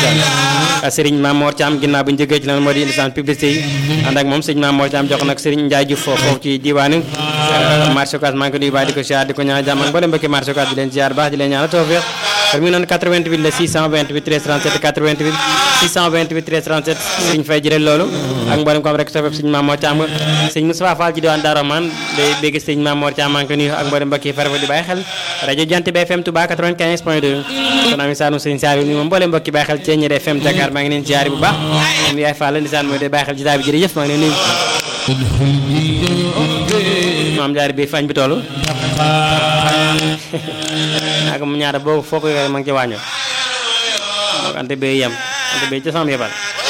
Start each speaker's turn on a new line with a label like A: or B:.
A: ndeysaan Serigne Mamor Thiam ginnaaw bu ñu jógee ci lan moo di ndeysaan publicité yi ànd ak moom Serigne Mamor Thiam jox nag Serigne Ndiaye Diouf foofu ci diwaanu marché Ocass maa ngi ko nuyu baax di ko ziar di ko ñaan jàmm ak mboolem mbokki marché Ocass di leen ziar baax di leen ñaanal tawfeex kon mi ngi noonu 88 la 628 13 37 88 628 13 37 Serigne Faye jëlee loolu ak mboolem ko am rek tawfeex Serigne Mamor Thiam Serigne Moustapha Fall ci diwaan Darou Rahmane day bégg Serigne Mamor Thiam maa ngi ko nuyu ak mboolem mbokki farfa di bàyyi xel rajo Jant bi FM Touba 95 point 2 kon ami saanu Serigne Saliou ni moom mboolem mbokki bàyyi xel Thiéniere FM Dakar maa ngi leen ziar bu baax moom yaay Fall ndisaan mooy day bàyyi xel jotaay bi jërëjëf maa ngi leen nuyu maam jaar bi fañ bi toll ak mu ñaata boobu foo ko yore ma ngi ci wàñño moo ante bay yem ante bay ca sam yebal